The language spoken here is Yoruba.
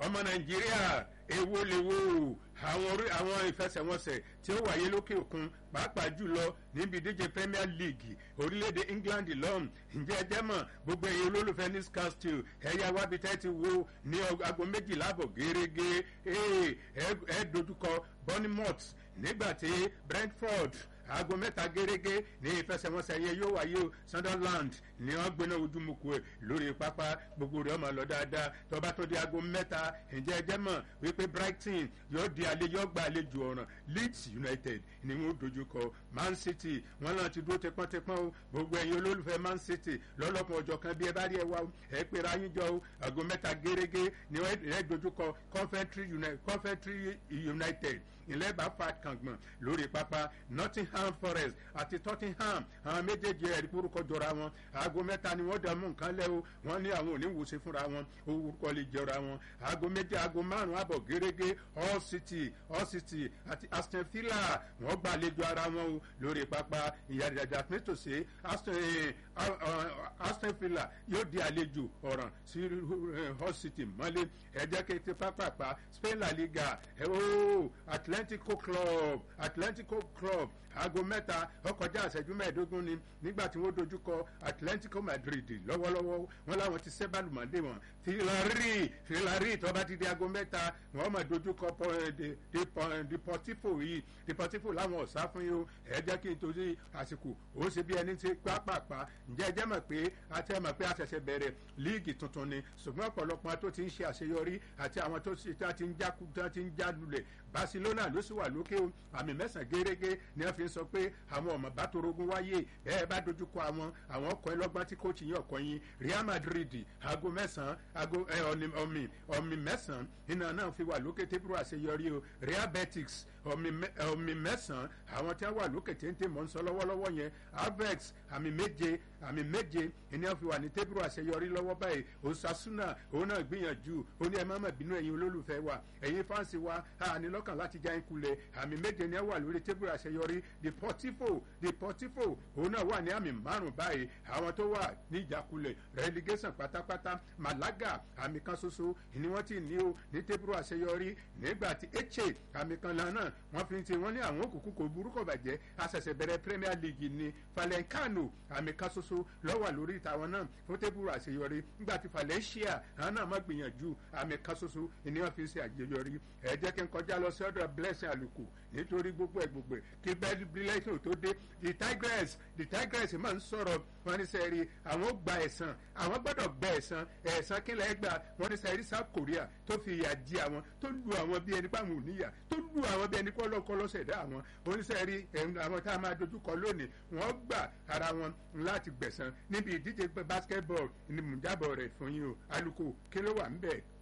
ọmọ nàìjíríà èwo lè wo àwọn orí àwọn ìfẹsẹ̀wọnsẹ̀ tí ó wáyé lókè òkun pàápàá jùlọ níbi ìdíje premier league orílẹ̀-èdè england lọ́hùn ǹjẹ́ ẹ jẹ́ mọ̀ gbogbo ẹ̀yin olólùfẹ́ newcastle ẹ̀yà wábi tẹ́ ti wo ní aago méjìlá àbọ̀ gẹ́gẹ́ ẹ̀ dojúkọ bournemouth nígbà tí brentford aago mẹ́ta gẹ́gẹ́ ní ìfẹsẹ̀wọnsẹ̀ yẹn yóò wáyé o sunderland ni wọ́n gbéná ojúmọ̀kù ẹ̀ lórí pápá gbogbo rẹ̀ ọmọ lọ dáadáa tọ́ba tó di aago mẹ́ta ǹjẹ́ ẹ jẹ́ mọ̀ wípé brighton yóò di àlejò ọgbà àlejò ọ̀ràn leeds united ni wọ́n dojúkọ man city wọ́n náà ti dúró tẹpọ́ntẹpọ́n o gbogbo ẹ̀yin olólùfẹ́ man city lọ́lọ́kan ọjọ́ kan bí ẹ bá rí ẹ wá o ẹ pé ra yín jọ o aago mẹ́ta gẹ́gẹ́ ni wọ́n dojúkọ coventry united ilẹ̀ bá fa kàngbọ̀n lórí pápá nottingham forest àti tottenham àwọn méjèèjì ẹ̀rí kúrúkọ jọra wọn aago mẹ́ta ni wọ́n dá mú nǹkan lẹ́ o wọ́n ní àwọn oníwòsàn fúnra wọn orúkọ lè jọra wọn aago méje aago márùn-ún àbọ̀ gẹ́gẹ́ all city all city àti aston villa wọ́n gbàlejò ara wọn o lórí pápá ìyàdàdà nítòsí aston villa yóò di àlejò ọ̀ràn sí all city mọ́lé ẹ̀jẹ̀ kété pápápá spain la liga ẹ̀ o atlantico club atlantico club aago mẹ́ta ọkọjá àṣẹjú mẹ́ẹ̀ẹ́dógún ni nígbà tí wọ́n dojúkọ atlantico madrid lọ́wọ́lọ́wọ́ wọn làwọn ti sẹ́bàlùmọ́dé wọn filari filari tọ́ba ti di aago mẹ́ta wọ́n mọ̀ dojúkọ deportivo yìí deportivo làwọn ọ̀sá fún yìí o ẹ jẹ́ kí n torí àsìkò ó ṣe bí ẹni tí pápápá ǹjẹ́ ẹ jẹ́ mọ̀ pé àti ẹ mọ̀ pé àṣẹṣẹ bẹ̀rẹ̀ líìgì tuntun ni ṣùgbọ́n ọ̀pọ̀lọpọ̀ tó ti ń ṣe àṣeyọrí àti àwọn tó ti ń já lulẹ̀ barcelona ló sì wà lókè o àmì mẹ́sàn-án gẹ́gẹ́ ni wọ́n fi ń sọ pé àwọn ọmọ bá torogún wáyé bẹ́ẹ̀ bá dojúkọ àwọn àwọn ọkọ̀ ẹlọ́gbọ́n tí kò tí yín ọkọ̀ yín real madrid aago mẹ́sàn-án aago ọ̀mì ọ̀mì mẹ́sàn-án iná náà fi wà lókè tébúrò àṣeyọrí o real betis ọ̀mì mẹ́sàn-án àwọn tí wọ́n wà lókè téńté mọ̀ ń sọ lọ́wọ́lọ́wọ́ yẹn avex àmì méje àmì méje ìní wọ́n fi wà ní tébúrò àṣeyọrí lọ́wọ́ báyìí osasuna òun náà gbìyànjú ó ní ẹ má má bínú ẹ̀yin olólùfẹ́ wa ẹ̀yin fáǹsì wa àní lọ́kàn láti já ń kulẹ̀ àmì méje ni ẹ wà lórí tébúrò àṣeyọrí deportivo deportivo òun náà wà ní àmì márùn báyìí àwọn tó wà ní ìjákulẹ̀ relegation pátápátá malaga àmì kan ṣoṣo ni wọ́n ti ní o ní tébúrò àṣeyọrí nígbà tí eche àmì kan lánàá wọ́n fi ti wọ́n ní àwọn òkùnkùn kò burúkọ bàjẹ́ àṣẹ̀ṣẹ̀ bẹ̀rẹ̀ premier league ni falenkano àmì kan ṣoṣo lọ́wọ́ lórí ìtàwọn náà fún tébúrò àṣeyọrí nígbà tí valencia àwọn náà má gbìyànjú àmì kan ṣoṣo ni wọ́n fi ṣe àjẹyọrí ẹ jẹ́ kí n kọjá lọ sí ọ̀dọ̀ blessing àlùkù nítorí gbogbo ẹ̀ gbogbo ẹ̀ kí bẹ́ẹ̀ blessing tó dé the tigress the tigress máa ń sọ̀rọ̀ wọn ní sẹ́ẹ̀rì àwọn gba ẹ̀sán àwọn gbọ́dọ̀ gba ẹ̀sán ẹ̀sán kí lẹ́ẹ̀ gbà wọn ní sẹ́ẹ̀rì south korea tó fi ìyà di àwọn tó lu àwọn bí ẹni pàmò níyà tó lu àwọn bí ẹni kọ́lọ́kọ́ lọ́sẹ̀dá àwọn oníṣẹ́ẹ̀rì àwọn tá a máa dojúkọ lónìí wọ́n gbà ara wọn láti gbẹ̀sán níbi ìdíje basketball ni mò ń jábọ̀ rẹ̀ fún yín o alùkò kí ló wà ń bẹ̀